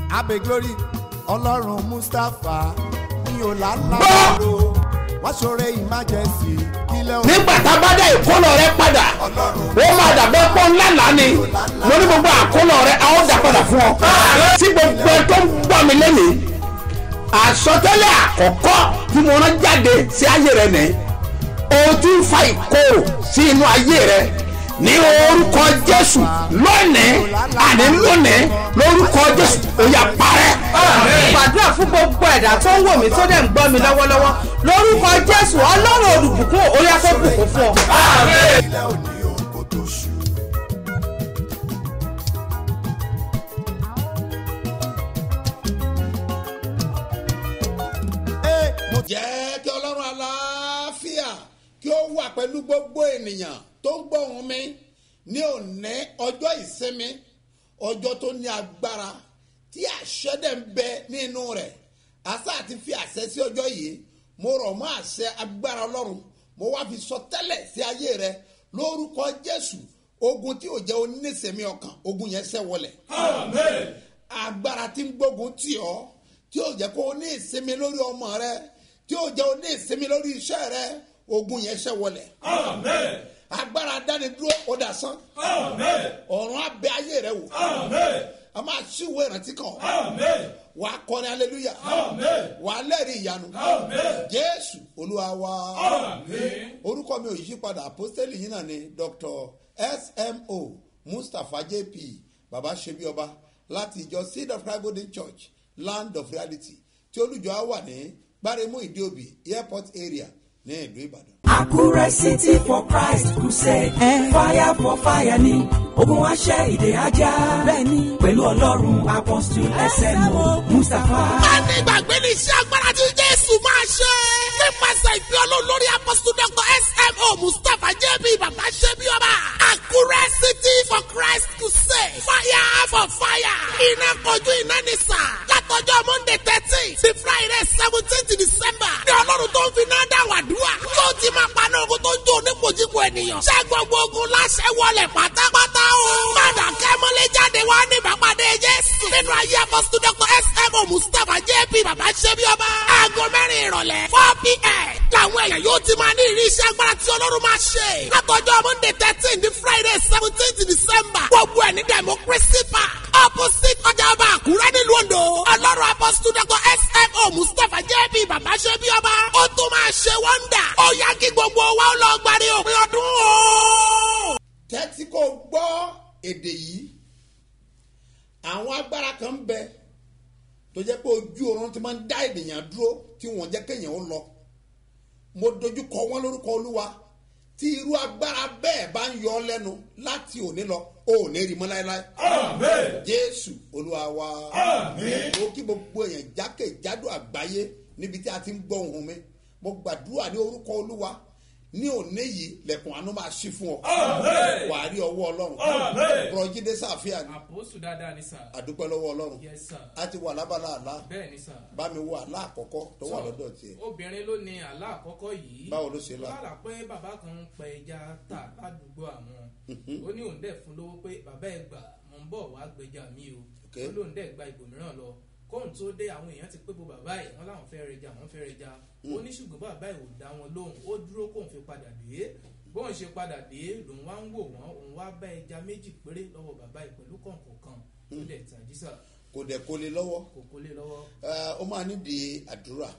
abe glory ọlọ́run mustapha ní ọ̀làlàbọ̀rọ̀ wọ́n ṣoore emergency kílẹ̀ òun nígbà tá a bá dá ìkólọ rẹ padà ó máa dàbẹ́ pọ́ ńlá lánì mo ní gbogbo àkólọ rẹ a ó dà padà fún ọ. tí gbogbo ẹ tó ń gbọ́ mi lẹ́nìí àsọtẹ́lẹ̀ àkọ́kọ́ tí mo rán jáde sí ayé rẹ nìyí o ti ń fa ìkorò sí inú ayé rẹ ní orúkọ jésù lónìí àní lónìí lórúkọ jésù ó yá parẹ́. gbàdúrà fún gbogbo ẹ̀dá tó ń wò mí tó dẹ̀ ń gbọ́ mi lọ́wọ́lọ́wọ́ lórúkọ jésù ọlọ́run olùbùkún orí afẹ́bùkún fún ọ. kílẹ̀ òní òun kò tó ṣù. Ee, mo jẹ́ kí ọlọ́run aláfíà kí ó wà pẹ̀lú gbogbo ènìyàn tó ń gbọ́ ohùn mi ní òní ọjọ́ ìsinmi ọjọ́ tó ní agbára tí àṣẹ dẹ̀ ń bẹ nínú rẹ̀ àṣà àti fi àṣẹ sí ọjọ́ yìí mo rọ̀ mọ́ àṣẹ agbára ọlọ́run mo wá fi sọ tẹ́lẹ̀ sí ayé rẹ lórúkọ jésù ogun tí ò jẹ́ oníṣẹ́mi ọkàn ogun yẹn ṣẹ́ wọlẹ̀ agbára tí ń gbógun tì ọ́ tí ó jẹ́ kó o ní ìsinmi lórí ọmọ rẹ tí ó jẹ́ o ní ìsinmi lórí iṣẹ́ rẹ ogun yẹn ṣẹ́ wọlẹ̀. agbára dánidúró ó dà sán. ọ̀run abẹ́ ayé rẹ wò. a máa ṣíwèé ìrántí kan. wàá kọrin aleluya. wàá lẹ́rìí ìyanu. jésù olúwa wa. orúkọ mi ò yí padà àpọ́sítélì yìí náà ni dr smo mustapha jp baba ṣebíọba láti ìjọ seed of christ golden church land of reality tí olùjọ á wà ní gbáremú ìdíòbí airport area ní ìlú ìbàdàn. Àkúrẹ́ City for Christ Crusade. Fire for fire ni ogun aṣẹ́ ìdè ajá. Bẹ́ẹ̀ni pẹ̀lú ọlọ́run apọ́sítù SMO Mustapha. Ẹni ìgbàgbé ní iṣẹ́ agbára tí Jésù máa ṣe. Nípasẹ̀ ìpè Ọlọ́run lórí apọ́sítù Dr. S.M.O. Mustapha J.B. Bàbá Ṣẹ́bí Ọba. Àkúrẹ́ City for Christ Crusade. Fire for fire. Iná kojú iná ní sà. Látọjọ́ Monday thirteen sí Friday seventeenth December. Ní Ọlọ́run tó ń fi náà dá wàdúrà. Yóò ti máa paná ogun tó ń jó onípojúpo ènìyàn. Ṣé gbogbo ogun láṣẹ wọlé pátápátá o? Padà kẹ́mọ́lé jáde wá ní ìbápadé Jésù. Nínú ayé apọ́sítù Dr. S.M.O. Mustapha J.P. Bàbá Ṣẹ́bí Ọba. Aago mẹ́rin ìrọ̀lẹ́ four p.m. Làwọn èèyàn yóò ti máa ní ìrí iṣẹ́ agbára tí Ọlọ́run máa ṣe. Látọjọ́ Monday thirteen ní Friday seventeenth December. Gbogbo ẹ̀ ní Democracy Park. Opposite ọjà ọba Àkúrẹ́ nílùú Ondo. Ọlọ́run apọ́sítù Dr. S.M.O. Mustapha J.P. Bàbá Ṣẹ́bí Ọba. Ó tún máa ṣe wọ́ndà. Ó yá kí gbogbo wa ó lọ gbàdé òpin ọdún o. tẹ́tí kò gbọ́ èdè yìí àwọn agbára kan ń bẹ tó jẹ́ pé ojú oorun ti máa ń dá ènìyàn dúró tí wọ́n jẹ́ kéèyàn ó lọ mo dojú kọ wọ́n lórúkọ olúwa tí irú agbára bẹ́ẹ̀ bá ń yọ ọ́ lẹ́nu láti òní lọ ó ò ní rí mọ́ láéláé jésù olúwa wa mo kí gbogbo èèyàn jákèjádò àgbáyé níbi tí a ti ń gbọ́ ohùn mi mo gbàdúrà ní orúkọ olúwa ní òní yìí lẹ̀kùn àánú máa ṣí fún ọ wàá rí ọwọ́ ọlọ́run bùrọ̀jídé sàfíà ni àpòsù dáadáa ni sà. àdúpẹ́ lọ́wọ́ ọlọ́run yes sir. a ti wà lábala àlá bẹ́ẹ̀ ni sà. bá mi wo àlá àkọ́kọ́ tó wà lọ́dọ̀ tiẹ̀ obìnrin ló ní àlá àkọ́kọ́ yìí. Báwo ló ṣe là? lálà pé bàbá kan ń pẹ ẹja tà ládùúgbò àwọn. ó ní òun dẹ̀ fún lówó pé bàbá ẹ gbà mò ń bọ̀ wá gbẹja mi o. Ok. ó lóun dẹ̀ gba ibòmíràn lọ. kóun tó dé àwọn èèyàn ti pé bo bàbá ẹ̀ wọ́n láwọn fẹ́ rẹja wọ́n fẹ́ rẹja. ó ní ṣùgbọ́n bàbá ẹ̀ ò dá wọn lóhùn ó dúró kóun fi padà dé. bóun ṣe padà dé lòun wá ń wò wọ́n òun wá bá ẹja méjì péré lọ́wọ́ bàbá ẹ̀ pẹ̀lú kọ̀ǹkọ̀ kan. ó dẹ̀ tàjí sà kò dẹ̀ kó lè lọ́wọ́ kò kólé lọ́wọ́. Ẹ, ó máa nídìí àdúrà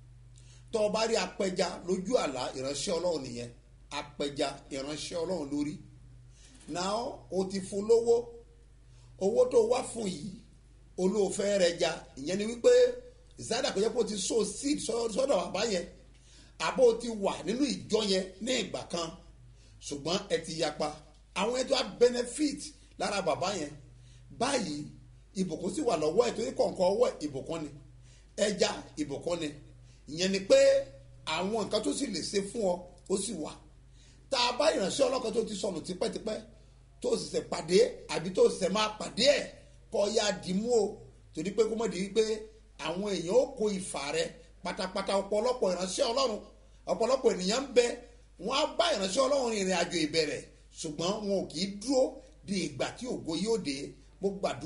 tó o bá rí apẹja lójú àlá ìránṣẹ́ ọlọ́run nìyẹn apẹja ìránṣẹ́ ọlọ́run lórí náà o ti fún lówó owó tó wá fún yìí olóòfẹ́ rẹ̀ ja ìyẹn ni wípé ìsáyàdà kò yẹ kó o ti so seed sọ- sọ́dọ̀ bàbá yẹn àbó o ti wà nínú ìjọ yẹn ní ìgbà kan ṣùgbọ́n ẹ ti yapa àwọn ẹjọ́ á benefit lára bàbá yẹn báyìí ìbùkún sì wà lọ́wọ́ ẹ̀ torí kọ̀ọ̀kan ọwọ́ ẹ̀ ìbùkún ni ẹja ìbùkún ni ìyẹn ni pé àwọn nǹkan tó sì lè ṣe fún ọ ó sì wà tá a bá ìránṣẹ́ ọlọ́kan tó ti sọnù tipẹ́tipẹ́ tó sì ṣẹ̀ pàdé àbí tó sì ṣẹ̀ máa pàdé ẹ̀ kọ́ ya dìímú o torí pé kó mọ̀ di wípé àwọn èèyàn ó kó ìfà rẹ pátápátá ọ̀pọ̀lọpọ̀ ìránṣẹ́ ọlọ́run ọ̀pọ̀lọpọ̀ ènìyàn ń bẹ wọ́n á bá ìránṣẹ́ ọlọ́run rìnrìn àjò ìbẹ̀rẹ̀ ṣùgbọ́n wọn ò kì í dúró di ìgbà tí ògo yóò dé mo gbàdúrà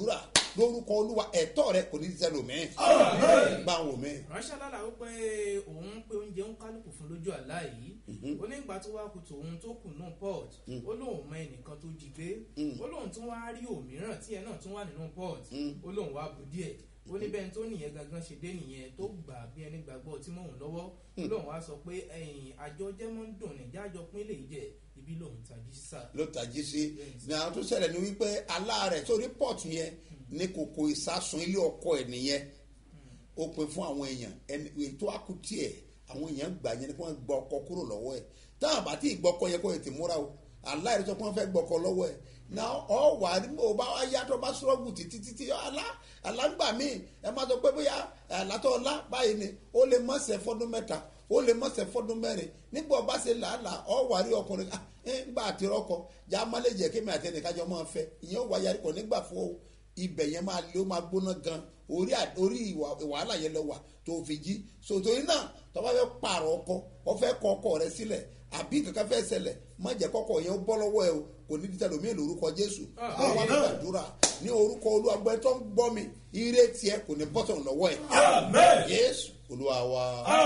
lórúkọ olúwa ẹ̀tọ́ rẹ kò ní í sẹlòmíì bá wò mí. ránṣẹ́ lálàá ó pé òun pé oúnjẹ ń kálukú fún lójú àlá yìí ó ní ìgbà tó wá kù tòun tó kù náà port ó lóun mọ ẹnìkan tó jí gbé ó lóun tún wá rí òmíràn tí ẹ náà tún wà nínú port ó lóun wá bu díẹ̀ ó ní bẹ́ẹ̀ tó nìyẹn gangan ṣe dé nìyẹn tó gbà bí ẹni gbàgbọ́ tí mò ń lọ́wọ́ ó lóun wá sọ pé ẹ̀yìn àjọ jẹ́mọ́ ń dùn ní jájọ pín lè jẹ ibi lòun tají sá. ló tají sí ní àwọn tó ṣẹlẹ̀ ní wípé aláàrẹ̀ sórí pọ́ọ̀tù yẹn ní kòkò ìsásùn ilé ọkọ ẹ̀ nìyẹn ó pin fún àwọn èèyàn ẹni ètò àkútì ẹ̀ àwọn èèyàn gbà yẹn ni kí wọ́n gba ọkọ kúrò lọ́wọ́ ẹ̀ táwọn àbátí ìgbọ́kọ yẹn kó ètè múra o aláìrí sọ pé wọ́n fẹ́ gbọ́kọ lọ́wọ́ ẹ̀ na ọ wà ní mo bá wá yàtọ̀ bá sọ́ọ̀gù títí títí alá alágbà míì ẹ má sọ pé bóyá àlátọ̀ ọlá báyìí ni ó lè mọ̀sẹ̀ fọdún mẹ́ta ó lè mọ̀sẹ̀ fọdún mẹ́rin nígbà ọba ṣe làálàá ọ wà rí ọkùnrin ah ẹ gbà àti rọkọ já má lè jẹ́ kí mi àti ẹnìkájọ máa fẹ́ ìyẹn wà yarí kò nígbà fún o ibẹ̀ yẹn máa lé ó máa gbóná gan orí à- orí ìwà- wàhálà yẹn lọ wà tó fi jí sòtòrí náà tọ́ba fẹ́ pààrọ̀ ọkọ ọ fẹ́ kọ ọkọ rẹ sílẹ̀ àbí kankan fẹ́ ṣẹlẹ̀ má jẹ́ kọ́kọ́ yẹn ó bọ́ lọ́wọ́ ẹ o kò ní dídá lómi lórúkọ jésù àwọn wà gbàdúrà ní orúkọ olúwagbẹ́ tó ń gbọ́ mi ire tiẹ̀ kò ní bọ́tọ̀ lọ́wọ́ ẹ jésù olúwa wa.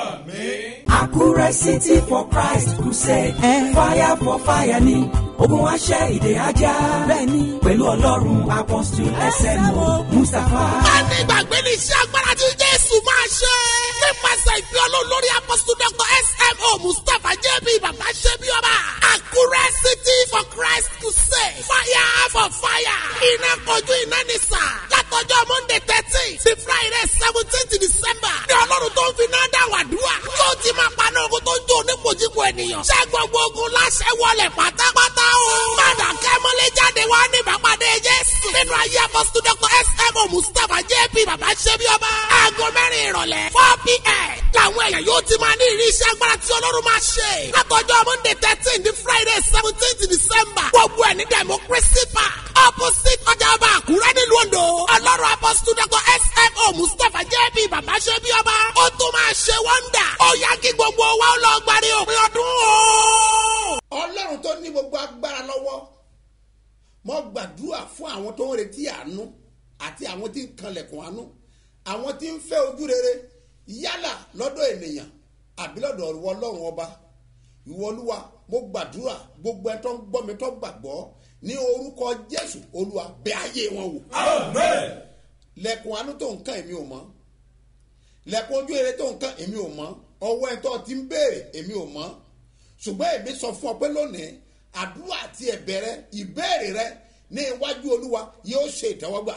Àkúrẹ́ City for Christ Crusade. Fire for fire ni ogun wa ṣẹ́ ìdè ajá. Bẹ́ẹ̀ni pẹ̀lú ọlọ́run apọ́sítù SMO Mustapha. a ní ìgbàgbé ní iṣẹ́ agbára tí jésù máa ṣe. nípasẹ̀ ìpín ọlọ́run lórí apọ́sítù dr smo mustapha jb bàbá ṣẹ́bi ọba. àkúrẹ́ city for christ crusade. fire for fire. iná kojú iná ní sà. látọjọ́ monday thirteen sí friday seventeen december. ní ọlọ́run tó ń fi náà dá wàdúrà. tó ti máa paná ogun tó ń jó onípojúpo ènìyàn. ṣé gbogbo ogun láṣẹ wọlé pátápátá o. padà kẹ́mọ́lé jáde wá ní ìbápadé jésù. nínú ayé apọ́sítù dr smo mustapha jp bàbá ṣẹ́bi ọba. aago mẹ́rin ìrọ̀lẹ́ four pm. làwọn èèyàn yóò ti máa ní ìrírí iṣẹ́ agbára tí ọlọ́run máa ṣe. látọjọ́ monday thirteen ní friday seventeen december. gbogbo ẹ̀ ní democracy park. opposite ọjà ọba àkúrẹ́ nílùú ondo. ọlọ́run apọ́sítù dr smo mustapha jp bàbá ṣẹ́bi ọba. ó tún máa ṣe wọ́ndà. ó yá kí gbogbo wa ó lọ gbàdé òpin ọdún o. ọlọ́run tó ní gbogbo agbára lọ́wọ́ mo gbàdúrà fún àwọn tó ń retí àánú àti àwọn tí ń kanlẹ̀kùn àánú àwọn tí ń fẹ́ ojú rere yálà lọ́dọ̀ ènìyàn àbí lọ́dọ̀ ìwọ ọlọ́run ọba ìwọ olúwa mo gbàdúrà gbogbo ẹ tó ń gbọ́ mi tó gbàgbọ́ ní orúkọ jésù olúwa bẹ ayé wọn wò lẹ̀kùn àánú tó ń kàn èmi ò mọ̀ lẹ̀kùn ojú rere tó ń kàn èmi ò mọ̀ ọwọ́ ẹ tó ti ń béèrè èmi ò mọ̀ ṣùgbọ́n èmi sọ fún ọ pé lónìí àdúrà àti ẹ̀bẹ̀ rẹ ìbéèrè rẹ ní iwájú olúwa yóò ṣe ìtẹ́wọ́gbà.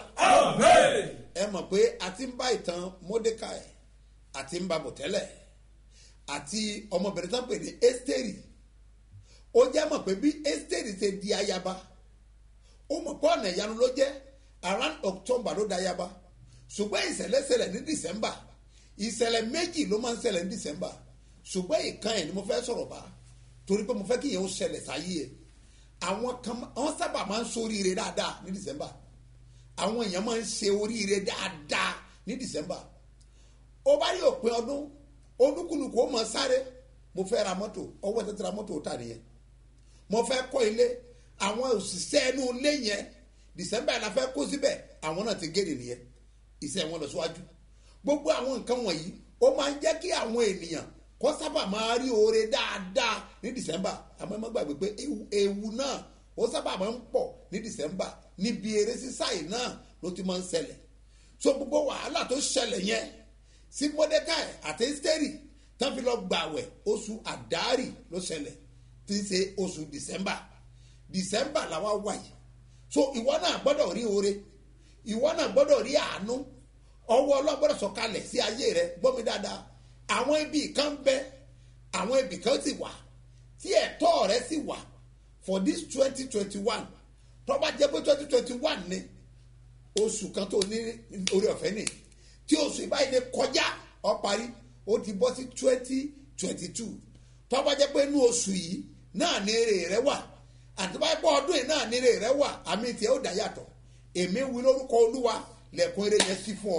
ẹ mọ̀ pé a ti ń bá ìtàn mordecai àti ń ba bọ̀ tẹ́lẹ̀ àti ọmọbìnrin tán pè ní esteri ó jẹ́ mọ̀ pé bí esteri ṣe di ayaba ó mọ̀ pé ọ̀nà ìyanu ló jẹ́ around october ló da ayaba ṣùgbọ́n ìṣẹ̀lẹ̀ ṣẹlẹ̀ ní december ìṣẹ̀lẹ̀ méjì ló máa ń ṣẹlẹ̀ ní december ṣùgbọ́n ìkan ẹ̀ ni mo fẹ́ sọ̀rọ̀ bá torí pé mo fẹ́ kí yẹn ó ṣẹlẹ̀ sáyé ẹ̀ àwọn kan wọ́n sábà máa ń soríire dáadáa ní december àwọn èèyàn máa ń ṣe oríire dáadáa ní december ó bá rí òpin ọdún olúkúlùkù ó mọ sáré mo fẹ́ ra mọ́tò ọwọ́ tẹ́tẹ́ ra mọ́tò ó tà nìyẹn mo fẹ́ kọ́ ilé àwọn òṣìṣẹ́ inú ilé yẹn december la fẹ́ kó síbẹ̀ àwọn náà ti gèrè nìyẹn iṣẹ́ wọn lọ síwájú gbogbo àwọn nǹkan wọ̀nyí ó máa ń jẹ́ kí àwọn ènìyàn kó sábà máa rí oore dáadáa ní december àmọ́ ẹ má gbàgbé pé ewu- ewu náà ó sábà máa ń pọ̀ ní december níbi eré sísá yìí náà ló ti máa ń ṣẹlẹ̀ so gbogbo wàhálà tó ṣẹlẹ̀ yẹn sí mordecai àti esteri tán fi lọ gbàwẹ̀ oṣù àdárì ló ṣẹlẹ̀ tí ń ṣe oṣù december december làwa wà yìí so ìwọ náà gbọ́dọ̀ rí oore ìwọ náà gbọ́dọ̀ rí àánú ọwọ́ ọlọ́gbọ́dọ̀ sọ̀kalẹ̀ sí ayé rẹ gbọ́mi dáadáa àwọn ibi kan bẹ àwọn ibi kan sì wà tí ẹ̀tọ́ rẹ sì wà for this twenty twenty one tọ́ba jẹ́ pé twenty twenty one ni oṣù kan tó ní orí ọ̀fẹ́ ni tí oṣù ìbáyìí ni kọjá ọ parí ó ti bọ́ sí twenty twenty two tọ́ba jẹ́ pé inú oṣù yìí náà ní èrè rẹ wà àti báyìí pé ọdún yìí náà ní èrè rẹ wà àmì tiẹ̀ ó dá yàtọ̀ èmi wí lórúkọ olúwa lẹ̀kùn eré yẹn sí fún ọ.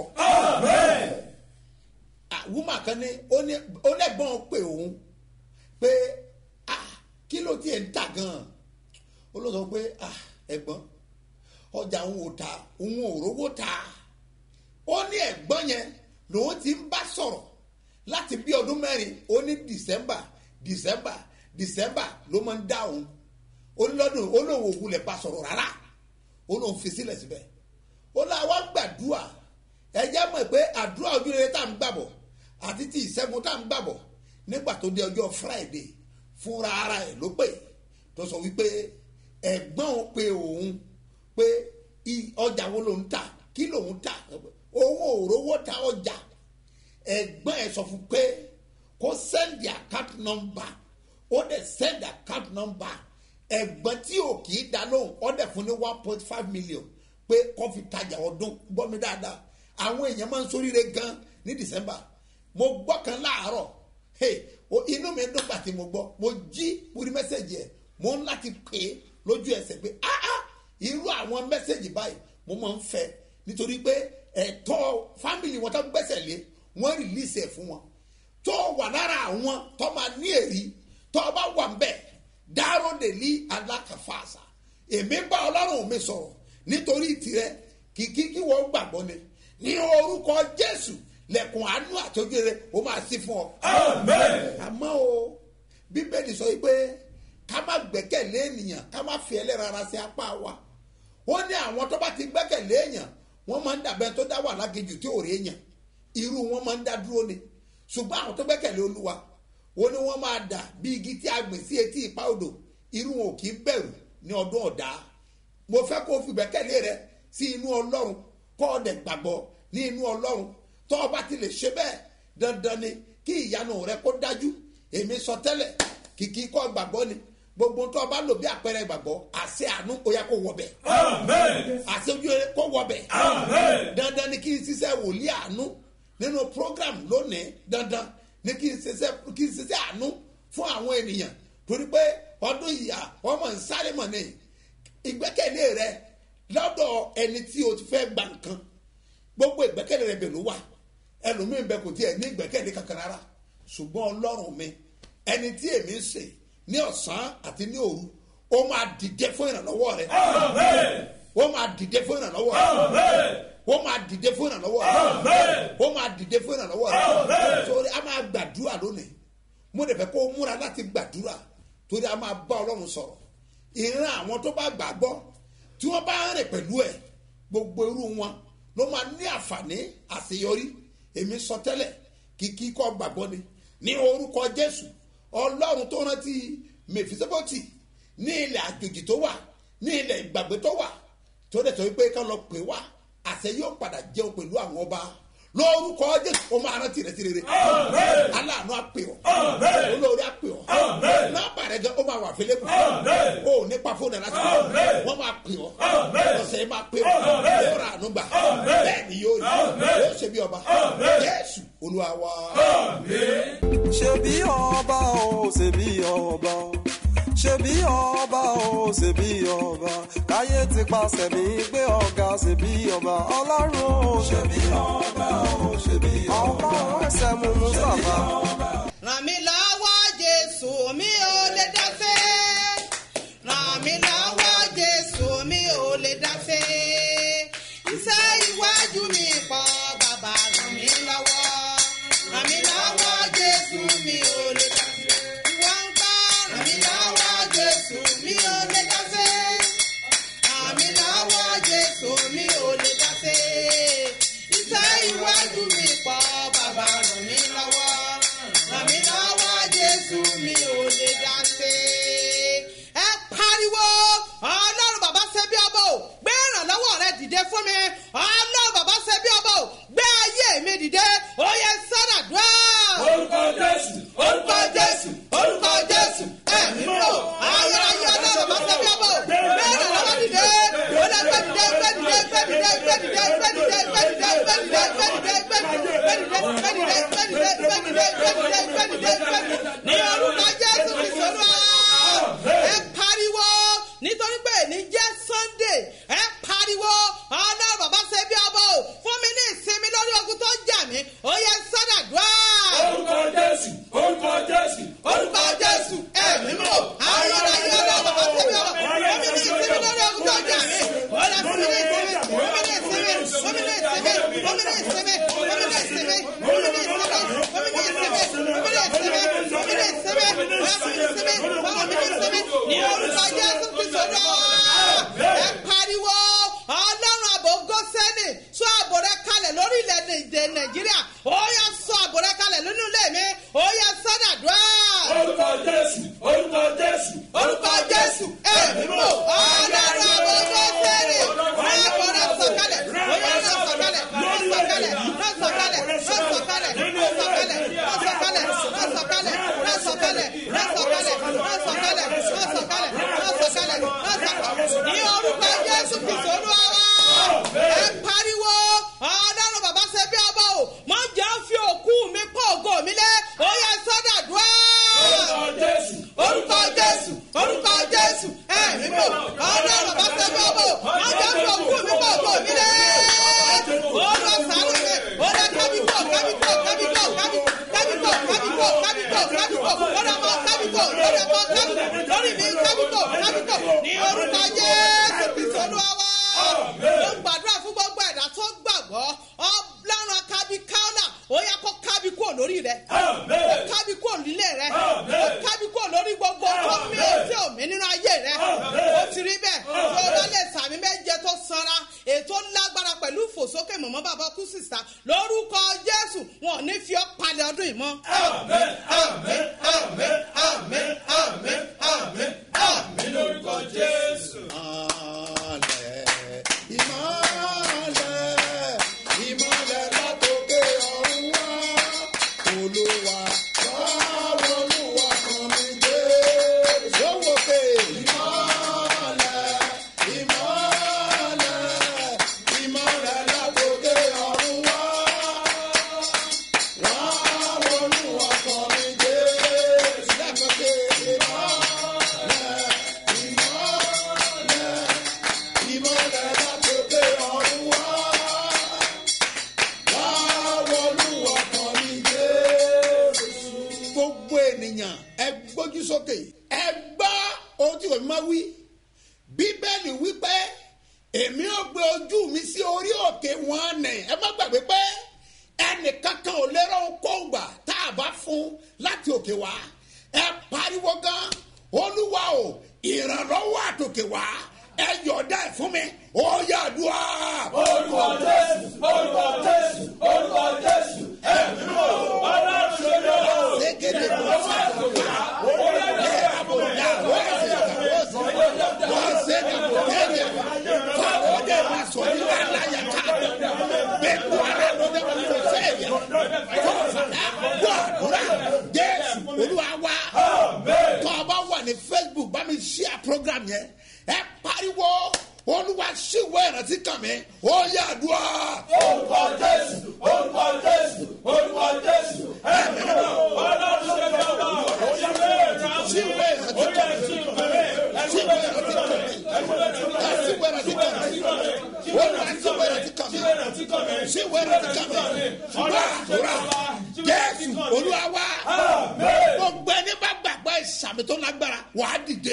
Ah, woman kan ní ó ní ó lẹ́gbọ́n pé òun pé ah, kí ló tiẹ̀ ń tà gan-an ó ló sọ pé ah, ẹ̀gbọ́n ọjà òun ò ta òun ò rówó ta ó ní ẹ̀gbọ́n yẹn lòun ti ń bá sọ̀rọ̀ láti bí ọdún mẹ́rin ó ní december december december ló máa ń dá òun ó ní lọ́dún ó lóun ò wulẹ̀ bá sọ̀rọ̀ rárá ó lóun fi sílẹ̀ síbẹ̀ ó lọ àwọn gbàdúrà ẹjẹ́ mọ̀ pé àdúrà ojúrere tá à ń gbàbọ̀ àti ti ìṣẹ́gun tá à ń gbàbọ̀ nígbà tó dé ọjọ́ friday fúnra ara ẹ̀ ló pè tó sọ wípé ẹ̀gbọ́n òun pe òun pé i- ọjà wo lòun tà kí lòun tà òun ò rówó ta ọjà ẹ̀gbọ́n ẹ̀ sọ fún pé kó send the account number ó dẹ̀ send the account number ẹ̀gbọ́n tí ò kì í dá lóhùn ó dẹ̀ fún ní one point five million pé kó fi tajà ọdún gbọ́ mi dáadáa àwọn èèyàn máa ń soríire gan ní december mo gbọ́ kan láàárọ̀ hey, o- inú mi dùn pàtí mo gbọ́ mo jí mo rí mẹ́sẹ̀gì ẹ̀ mo ń láti pè é lójú ẹsẹ̀ pé ah ah irú àwọn mẹ́sẹ̀gì báyìí mo máa ń fẹ́ nítorí pé ẹ̀tọ́ fámìlì wọn tó gbẹ́sẹ̀ lé wọ́n rìlíìsì ẹ̀ fún wọn tó wà lára àwọn tó máa ní èrí tó bá wà ń bẹ̀ dáró dèlí alákàfàṣà èmi bá ọlọ́run mi sọ̀rọ̀ nítorí tirẹ̀ kìkì kí wọ́n gbàgbọ́ ni ní orúkọ jésù lẹ̀kùn àánú àtọ́júre ó máa sí fún ọ. àmọ́ o bíbélì sọ pé ká má gbẹ́kẹ̀lé ènìyàn ká má fi ẹlẹ́ran ara sí apá wa ó ní àwọn tó bá ti gbẹ́kẹ̀lé èèyàn wọ́n máa ń dàbẹ́ tó dá wà lágejù tí ò rí èèyàn irú wọn máa ń dá dúró ni ṣùgbọ́n àwọn tó gbẹ́kẹ̀lé olúwa ó ní wọ́n máa dà bí igi tí a gbìn sí etí ìpá odò irú wọn ò kì í bẹ̀rù ní ọdún ọ̀dá mo fẹ́ kó o fi gbẹ́kẹ̀lé rẹ sí inú ọlọ́run kọ́ ọ dẹ̀ gbàgbọ́ ní inú ọlọ́run tó o bá ti lè ṣe bẹ́ẹ̀ dandan ni kí ìyanu rẹ kó dájú èmi sọ tẹ́lẹ̀ kìkì kọ́ gbàgbọ́ ni gbogbo tó o bá lò bí àpẹẹrẹ ìgbàgbọ́ àṣẹ àánú ó yá kó wọ bẹ̀ àṣẹ ojú rere kó wọ bẹ̀ dandan ni kí n ṣiṣẹ́ wòlíì àánú nínú program lónìí dandan ni kí n ṣiṣẹ́ kí n ṣiṣẹ́ àánú fún àwọn ènìyàn torí pé ọdún ìyá ọmọ ń sáré mọ̀ ní ìgbẹ́kẹ̀lé rẹ lọ́dọ̀ ẹni tí o ti fẹ́ gba nǹkan gbogbo ìgbẹ́kẹ̀lé rẹ bẹ̀ ló wà ẹlòmíín bẹ kò tiẹ̀ ní ìgbẹ́kẹ̀lé kankan rárá ṣùgbọ́n ọlọ́run mi ẹni tí èmi ń sè ní ọ̀sán àti ní òru ó máa dìde fún ìrànlọ́wọ́ rẹ ó máa dìde fún ìrànlọ́wọ́ rẹ ó máa dìde fún ìrànlọ́wọ́ rẹ ó máa dìde fún ìrànlọ́wọ́ rẹ torí a máa gbàdúrà lónìí mo dẹ̀ fẹ́ kó o múra láti gbàdúrà torí a máa bá ọlọ́run sọ̀rọ̀ ìran àwọn tó bá gbàgbọ́ tí wọ́n bá ń rìn pẹ̀lú ẹ̀ gbogbo irú wọn ló máa ní àǹfààní àṣeyọrí èmi sọ tẹ́lẹ̀ kìkì kọ́ gbàgbọ́ ni ní orúkọ jésù ọlọ́run tó rántí mèfìsẹ́bọ̀tì ní ilẹ̀ àjòjì tó wà ní ilẹ̀ ìgbàgbé tó wà tó dẹ̀ sọ wípé ká lọ pè wá àṣẹ yóò padà jẹun pẹ̀lú àwọn ọba lórúkọ jésù ó máa rántí rẹ sí rere aláàánú àpè ọ olórí àpè ọ nọmba rẹ gan ó máa wà fẹlẹ kù ó nípa fóònù ẹ láti wọn máa pè ọ ọsẹ máa pè ọ yóò rà àánú gbà bẹẹ ni yóò rí yóò ṣe bí ọba jésù olúwa wa. ṣebí ọba o ṣebí ọba o ṣebí ọba o ṣebí ọba káyé ti paṣẹ mi gbé ọ̀gá ṣebí ọba ọlọ́run o ṣebí ọba o ṣebí ọba ọlọ́run ẹsẹ̀ mú mustapha. ràn mí lọ́wọ́ jésù mi ò lè dáfẹ́ ràn mí lọ́wọ́ jésù mi ò lè dáfẹ́ iṣẹ́ iwájú mi pọ̀ bàbá ràn mí lọ́wọ́ ràn mí lọ́wọ́ jésù mi ò lè dáfẹ́ ìwọ ń kọ́ ràn mí lọ́wọ́ jésù mi ò lè dáfẹ́ ràn mí lọ́wọ́ jésù mi ò lè dáfẹ́ iṣẹ́ iwájú mi pọ̀ bàbá ràn mí lọ́wọ́ ràn mí lọ́wọ́ jésù mi ò lè dáfẹ́. ẹ pariwo ọlọ́run bàbá ṣe bí ọbọ̀ ò gbé ìrànlọ́wọ́ rẹ dìde fún mi ọlọ́run bàbá ṣe bí ọbọ̀ ò gbé ayé mi dìde ó yẹ sọ́dàdúrà. orúkọ jésù orúkọ jésù orúkọ jésù ẹ̀mí mọ̀ ayérayé ọlọ́run bàbá ṣe bí ọbọ̀ ò gbé ìrànlọ́wọ́ dìde ó lẹ gbé dìde gbé dìde gbé dìde gbé dìde gbé dìde gbé dìde gbé dìde gbé dìde gbé dìde gbé dìde gbé dìde gbé dìde gbé dìde gbé dìde gbé dìde ní orúkọ jésù kristu olúwa ẹ pariwo nítorí pé ní jẹ́ sunday ẹ pariwo ọlọ́run bàbá ṣe bí ọbọ̀ ò fún mi ní ìsinmi lórí ogun tó jà mí ó yẹ sọ́dàdúrà orúkọ jésù orúkọ jésù orúkọ jésù ẹ̀mí mọ̀ ayọ̀rọ̀ ayọ̀ ọlọ́run bàbá ṣe bí ọbọ̀ fún mi ní ìsinmi lórí ogun tó jà mí ó yẹ fún mi kábíkò lórí ọmọ kábíkò lórí ọmọ kábíkò lórí mi kábíkò kábíkò ní orúkọ jésù kristu olúwa wa mo gbàdúrà fún gbogbo ẹ̀dá tó gbàgbọ́ ọlọ́run kábíkáọ́nà ó yẹ kó kábíkò lórí rẹ ó kábíkò nílé rẹ ó kábíkò lórí gbogbo tó mí ò tí ò mí nínú ayé rẹ ó ti rí bẹ́ẹ̀ tó o bá lè sàmì méje tó sanra ètò lágbára pẹ̀lú ìfòsókè mọ̀mọ́ bàbá kú sísá lórúkọ jésù wọn ò ní fi ọ́ palẹ̀ ọdún yìí mọ́. àmín àmín àmín àmín àmín àmín àmín lórúkọ jésù. ìmọ̀lẹ̀ ìmọ̀lẹ̀ látòkè ọ̀run wá olúwa báwo olúwa kan mi dé sówókè ìmọ̀lẹ̀ ìmọ̀lẹ̀ ìmọ̀lẹ̀ látòkè ọ̀run wá báwo olúwa kan mi dé lẹ́kọ̀ọ́kẹ́ ìmọ̀lẹ̀ ìmọ̀lẹ̀ ìmọ̀lẹ̀ látòkè ọ̀run wá. Báwo Olúwa kan ní Jésù? Gbogbo ènìyàn ẹ gbójú sókè. Ẹ gbọ́ ohun tí òun máa wí. Bíbélì wípé èmi ò gbé ojú mi sí orí òkè wọn nì. Ẹ má gbàgbé pé ẹnìkankan ò lérò kóńgbà tá a bá fún láti òkè wá. Ẹ pariwo gan. Olúwa o, ìrànlọ́wọ́ àtòkè wá ẹ yọ̀ọ̀dá ẹ̀ fún mi ó yà dùn á. orúkọ jésù orúkọ jésù orúkọ jésù ẹ̀mí mọ̀ ọlọ́run ṣe lọ. Sékéde bó ṣe kàwá, ẹ̀ àbòdà wọ́n ṣe kàwá sí, wọ́n ṣe kàwá tẹ́lẹ̀, fáwọn ọdẹ máa sọ ní aláya ká, bẹ́ẹ̀ kú ara ló dé wọn kò sẹ́yìn, fọ́ọ̀fàdà wọ́ àdúrà, Jésù Olúwa wá, tọ́ ọ bá wà ní Facebook bá mi ṣíà program yẹn, ẹ pariwo Olúwa ṣíwọ́ ìrántí kàn mí, ó yà àdúrà. orúkọ jésù orúkọ jésù orúkọ jésù ẹ̀mí mọ̀ ọlọ́run ṣe lọ. Ṣíwọ́ ìrántí kàn mí, ṣíwọ́ ìrántí kàn mí. Siwera ti kàn mí. Olúwa siwera ti kàn mí. Siwera ti kàn mí. Wá àdúrà. Jésù Olúwa wá. Gbogbo ẹni bá gbàgbọ́ ìsàmì tó lágbára wàá dìde.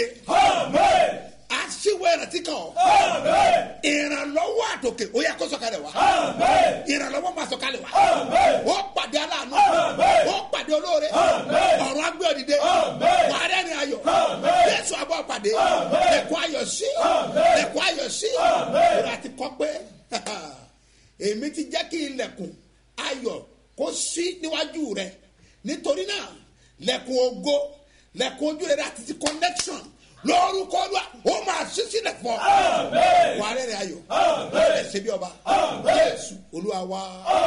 Aṣíwèrè ti kàn ọ́. Ìrànlọ́wọ́ àtòkè ó yẹ kó sọ̀kalẹ̀ wá. Ìrànlọ́wọ́ máa sọ̀kalẹ̀ wá. Ó pàdé aláàánú. Ó pàdé olóore. Ọ̀run agbé òdìdé. Wà á rẹ́rìn ayọ̀. Jésù abọ́ pàdé. Ẹ̀kọ́ ayọ̀ sí. Ẹ̀kọ́ ayọ̀ sí. Ìrà ti kọ́ pé èmi ti jẹ́ kí ilẹ̀kùn ayọ̀ kó sí níwájú rẹ̀. Nítorí náà, lẹ̀kùn ògo, lẹ̀kùn ojú rẹ̀ àti ti connection lórúkọ lọ ó máa ṣí sílẹ̀ fún ọ. wà á rẹ̀rẹ̀ ayọ̀ ẹ̀ ṣe bí ọba jésù olúwa wa.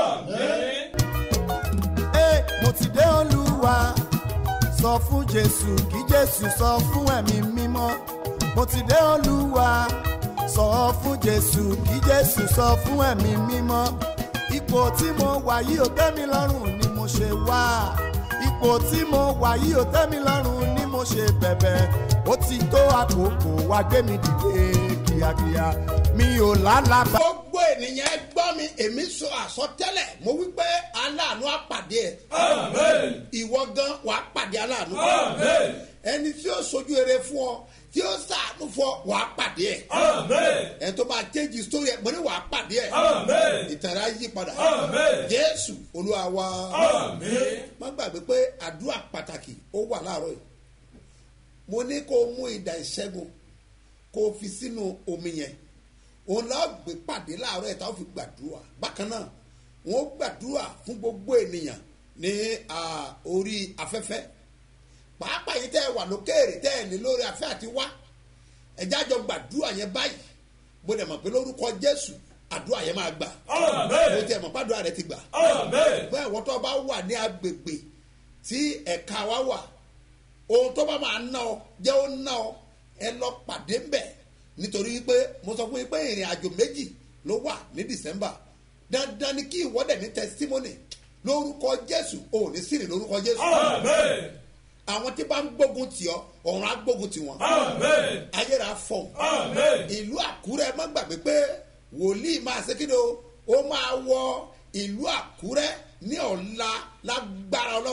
Ẹ, mo ti dé olúwa sọ fún jésù kí jésù sọ fún ẹ̀mí mímọ́ mo ti dé olúwa sọ fún jésù kí jésù sọ fún ẹ̀mí mímọ́ ipò tí mo wà yìí ò tẹ́ mi lọ́rùn ni mo ṣe wá ipò tí mo wà yìí ò tẹ́ mi lọ́rùn ni mo ṣe bẹ̀bẹ̀ ó ti tó àkókò wá gbé mi dìde kíákíá mi ò lálàbà. gbogbo ènìyàn ẹ gbọ́ mi èmi sọ àsọtẹ́lẹ̀ mo wí pé aláàánú á pàdé ẹ̀ ìwọ gan wà á pàdé aláàánú ẹni tí ó sojú eré fún ọ tí ó sàánú fún ọ wà á pàdé ẹ̀ ẹni tó máa change story ẹ̀ mo ní wà á pàdé ẹ̀ ìtàrà yí padà jésù olúwa wa má gbàgbé pé àdúrà pàtàkì ó wà láàárọ̀ yìí mo ní kó o mú ìdá ìṣẹ́gun kó o fi sínú omi yẹn òun náà gbé pàdé láàárọ̀ ẹ̀ tá a fi gbàdúrà bákan náà wọ́n gbàdúrà fún gbogbo ènìyàn ní ah, orí afẹ́fẹ́ pàápàá yìí tẹ́ ẹ wà lókèèrè tẹ́ ẹ ní lórí afẹ́ àti wá ẹ̀já àjọ gbàdúrà yẹn báyìí bó dẹ̀ mọ̀ pé lórúkọ jésù àdúrà yẹn máa gbà bó tẹ̀ mọ̀ pàdúrà rẹ ti gbà bẹ́ẹ̀ wọ́n tó bá wà ní agbègbè tí ẹ̀ka wa wà ohun tó bá máa ná ọ jẹ́ ó ná ọ ẹ lọ pàdé ńbẹ̀ nítorí pé mo sọ fún yín pé ìrìn àjò méjì ló wà ní december dandan ni kí ìwọ́dẹ̀ ní testimony lórúkọ jésù ò ní sírì lórúkọ jésù àwọn tí bá ń gbógun tì ọ ọ̀run á gbógun tì wọ́n ayéra fọ̀ ìlú àkúrẹ́ má gbàgbé pé wòlíì máa ṣe kíni o ó máa wọ ìlú àkúrẹ́ ní ọ̀la lágbára ọlọ́run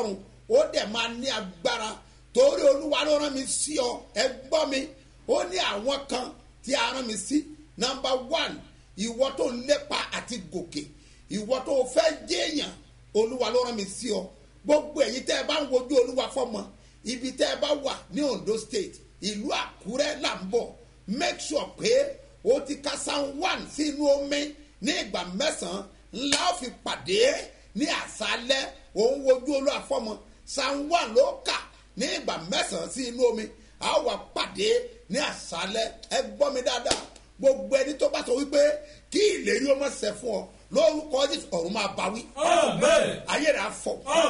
ó dẹ̀ máa ní agbára torí olúwa ló rán mi sí ọ ẹ gbọ́ mi ó ní àwọn kan tí a rán mi sí nọmba one ìwọ tó ń lépa àti gòkè ìwọ tó fẹ́ jẹ́yàn olúwa ló rán mi sí ọ gbogbo ẹ̀yin tẹ́ ẹ bá ń wojú olúwa fọ́mọ ibi tẹ́ ẹ bá wà ní ondo state ìlú àkúrẹ́ là ń bọ̀ make sure pé o ti ka psalm one sínú omi ní ìgbà mẹ́sàn-án ńlá ó fi pàdé ní àṣálẹ́ òun wojú olúwa fọ́mọ psalm one ló kà ní ìgbà mẹ́sàn-án sí inú omi a ó wà pàdé ní àṣálẹ́ ẹ gbọ́ mi dáadáa gbogbo ẹni tó bá sọ wípé kí ìlérí ó mọ̀ ṣẹ fún ọ lórúkọ jésù ọ̀run máa bá wí. ayé rẹ̀ afọ.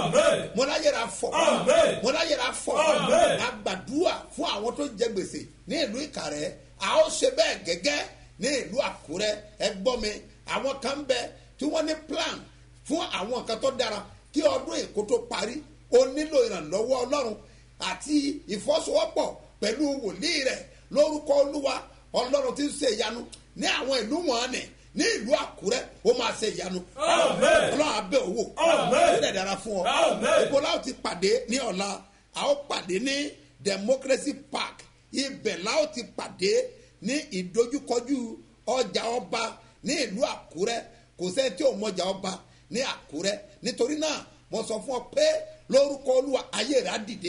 mo láyé rẹ̀ afọ. mo láyé rẹ̀ afọ. a gbàdúrà fún àwọn tó jẹ gbèsè ní ìlú ìkàrẹ́ a ó ṣe bẹ́ẹ̀ gẹ́gẹ́ ní ìlú àkúrẹ́ ẹ gbọ́ mi àwọn kan bẹ tí wọ́n ní plan fún àwọn nǹkan tó dára kí ọdún èkó tó parí o nílò ìrànlọ́wọ́ ọlọ́run àti ìfọ́sowọ́pọ̀ pẹ̀lú wòlíì rẹ̀ lórúkọ olúwa ọlọ́run ti ń ṣe ìyanu ní àwọn ìlú wọn ni ní ìlú àkúrẹ́ ó máa ṣe ìyanu ọlọ́run abẹ́ owó ó dẹ̀ dára fún ọ ìbò láwọn ti pàdé ní ọ̀la a ó pàdé ní democracy park ibẹ̀ láwọn ti pàdé ní ìdojúkọjú ọjà ọba ní ìlú àkúrẹ́ kò sẹ́ni tí ò mọjà ọba ní àkúrẹ́ nítorí náà mo sọ fún ọ pé lórúkọ olúwa ayé rẹ á dìde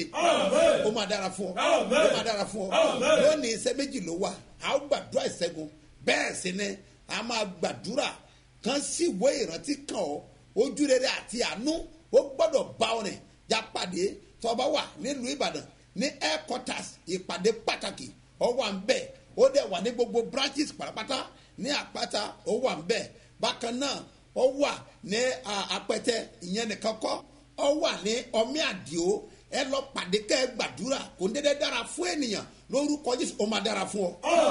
ó máa dára fún ọ ó máa dára fún ọ lónìí iṣẹ́ méjì ló wà a ó gbàdúrà ìṣẹ́gun bẹ́ẹ̀ sì ni a máa gbàdúrà kan sí ìwé ìrántí kan ọ ojú rere àti àánú ó gbọ́dọ̀ bá ọ rìn já pàdé tọba wà nílùú ìbàdàn ní headquarters ìpàdé pàtàkì ọ wà ń bẹ̀ ó dẹ̀ wà ní gbogbo branches pàápàá ní àpáta ó wà ń bẹ̀ bákan náà ó wà ní apẹtẹ ìyẹn nìkan kọ́ ọ wà ní ọmí àdìo ẹ lọ pàdé kẹ́ ẹ gbàdúrà kò ń dédé dára fún ènìyàn lórúkọ jésù ó máa dára fún ọ.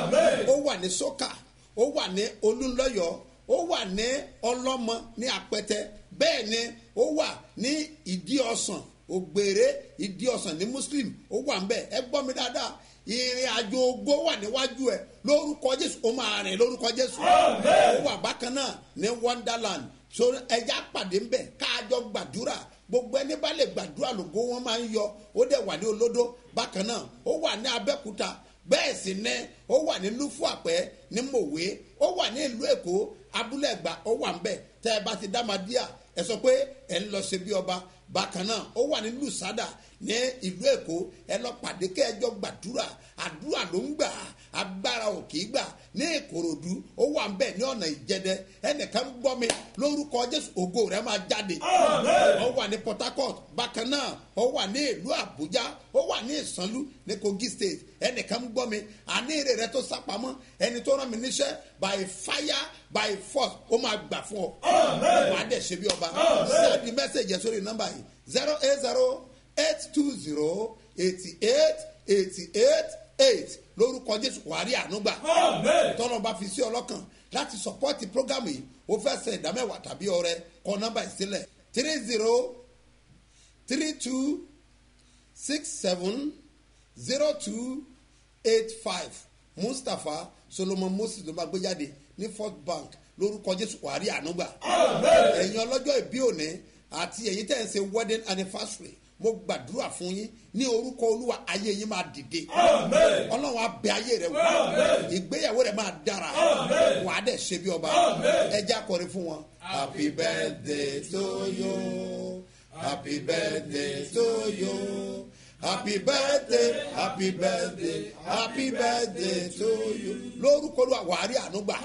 ó wà ní sọ́kà ó wà ní olúńlọ́yọ̀ ó wà ní ọlọ́mọ ní apẹtẹ bẹ́ẹ̀ ni ó wà ní ìdí ọ̀sán ògbèrè ìdí ọ̀sán ní muslim ó wà ń bẹ̀ ẹ gbọ́ mi dáadáa ìrìn àjò ògbó wà níwájú ẹ lórúkọ jésù ó máa rìn lórúkọ jésù ó wà bákan náà ní wonderland so ẹja pàdé ń bẹ káàjọ gbàdúrà gbogbo ẹni bá lè gbàdúrà lògó wọn máa ń yọ ó dẹ̀ wà ní olódó bákan náà ó wà ní abẹ́kúta bẹ́ẹ̀ sì ní ó wà ní lúfúàpẹ́ ní mòwe ó wà ní ìlú èkó abúlé ẹ̀gbá ó wà ń bẹ̀ tẹ́ ẹ bá ti dá máa díà ẹ sọ pé ẹ ń lọ ṣe bí ọba bákan náà ó wà ní lùsádà ní ìlú èkó ẹ lọ pàdé kẹjọ gbàdúrà àdúrà ló ń gbà agbára ò kì í gbà ní ìkòròdú ó wà ń bẹ̀ ní ọ̀nà ìjẹdẹ ẹnìkan ń gbọ́ mi lórúkọ jésù ògo rẹ máa jáde ó wà ní port harcourt bákan náà ó wà ní ìlú àbújá ó wà ní ìsanlú ní kogi state ẹnìkan ń gbọ́ mi àní èrè rẹ tó sápamọ́ ẹni tó rán mi níṣẹ́ by fire by force ó máa gbà fún ọ wàá dẹ̀ ṣe bí ọba sẹ́ẹ̀dì mẹ́sẹ̀gì sórí nọ́mbà yìí zero eight zero eight two zero eighty eight eighty eight eight lórúkọ jésù wàá rí ànúgbà tọ́nà bá fi sí ọlọ́kàn láti sọpọ́tì prógámù yìí ó fẹ́ sẹ ìdámẹ́wàá tàbí ọrẹ kọ nọ́mbà ìsílẹ̀ three zero three two six seven zero two eight five mustapha solomon moses ló máa gbé jáde ní first bank lórúkọ jésù wàá rí ànúgbà ẹ̀yin ọlọ́jọ́ ìbí òní àti ẹ̀yin tẹ̀ ń ṣe wedding anniversary mo gbàdúrà fún yín ní orúkọ olúwa ayé yín máa dìde ọlọ́run á bẹ ayé rẹ wò ìgbéyàwó rẹ máa dára wà á dẹ̀ ṣe bí ọba ẹja kọrin fún wọn. happy birthday to you happy birthday to you happy birthday happy birthday happy birthday to you lórúkọ olúwa wà á rí àánú gbà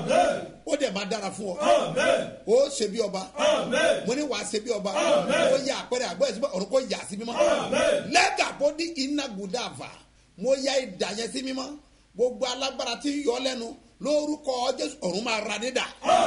ó dẹ̀ máa dára fún ọ ó ṣe bí ọba mo ní wàá ṣe bí ọba ó yẹ àpẹẹrẹ àgbẹ̀ ẹ̀sìn ọ̀run kò yà sí mímọ́ lẹ́gà bó ní iná gùdàfà mo ya ìdá yẹn sí mímọ́ gbogbo alágbára tí ń yọ lẹ́nu lórúkọ jésù ọ̀run máa ra nídà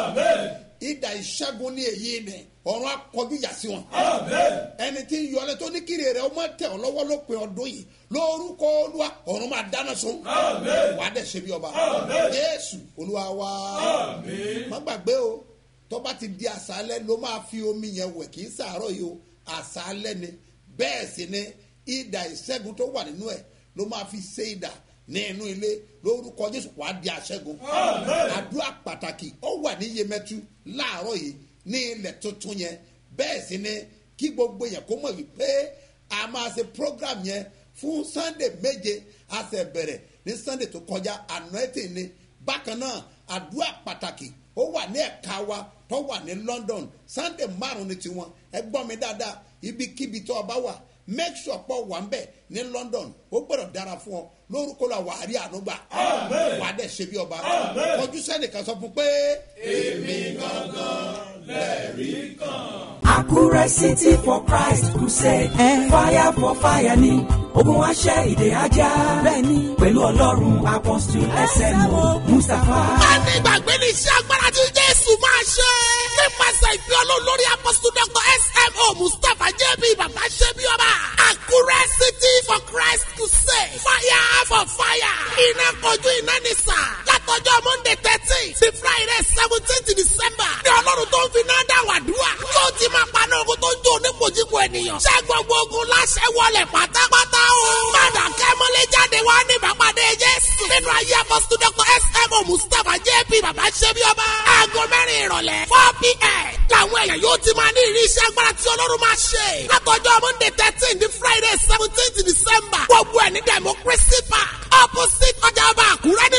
ìdá ìṣẹ́gun ní èyí ni ọ̀run akọjú yà sí wọn ẹni tí ń yọ lẹ́ tó ní kiri rẹ̀ ó máa tẹ̀ ọ́ lọ́wọ́ lópin ọdún yìí lórúkọ olúwa ọ̀run máa dáná sun wà á dẹ̀ ṣe bí ọba jésù olúwa wá má gbàgbé o tó bá ti di àṣálẹ́ ló máa fi omi yẹn wẹ̀ kì í sàárọ̀ yìí o àṣálẹ́ ni bẹ́ẹ̀ sì ni ìdá ìṣẹ́gun tó wà nínú ẹ̀ ló máa fi ṣe ìdá ní inú ilé lórúkọ jésù wàá di àṣẹgun àdúrà pàtàkì ó wà ní yemẹtu láàárọ̀ yìí ní ilẹ̀ tuntun yẹn bẹ́ẹ̀ sì ni kí gbogbo yẹn kó mọ̀ wípé a máa ṣe program yẹn fún sunday méje a sì bẹ̀rẹ̀ ní sunday tó kọjá anointing ni bákan náà àdúrà pàtàkì ó wà ní ẹ̀ka wa tó wà ní london sunday márùn ní tiwọn ẹ gbọ́ mi dáadáa ibikíbi tó o bá wà make sure pọ̀ wà ń bẹ̀ ní london ó gbọ́dọ̀ dára fún ọ lórúkọ la wà á rí ànúgbà wà á dẹ̀ ṣe bí ọba kọjú sẹ́nìkan sọ fún pé. èmi gangan lẹ́rìí kan. Àkúrẹ́ City for Christ Crusade. Fire for fire ni ogun wa ṣẹ́ ìdè ajá. Bẹ́ẹ̀ni pẹ̀lú Ọlọ́run Apostle SMO Mustapha. a ní ìgbàgbé ní iṣẹ́ agbára tí jésù máa ṣe. nípasẹ̀ ìpín ọlọ́run lórí apọ́sítù dr smo mustapha jb bàbá ṣe bí ọba. àkúrẹ́ city for christ crusade. fire for fire. iná kojú iná ní sà. látọjọ́ monday thirteen sí friday seventeen december. ní ọlọ́run tó ń fi náà dá wàdúrà. tó ti máa paná ogun tó ń jó onípojúpo ènìyàn. ṣé gbogbo ogun láṣẹ wọlé pátápátá o. padà kẹ́mọ́lé jáde wá ní ìbápadé jésù. nínú ayé apọ́sítù dr smo mustapha jb bàbá ṣe bí ọba. aago mẹ́rin ìrọ̀lẹ́ four pm. làwọn èèyàn yóò ti máa ní ìrírí iṣẹ́ agbára tí ọlọ́run máa ṣe. látọjọ́ monday thirteen di friday seventeen december. gbogbo ẹ̀ ní democracy park opposite ọjà ọba àkúrẹ́ ní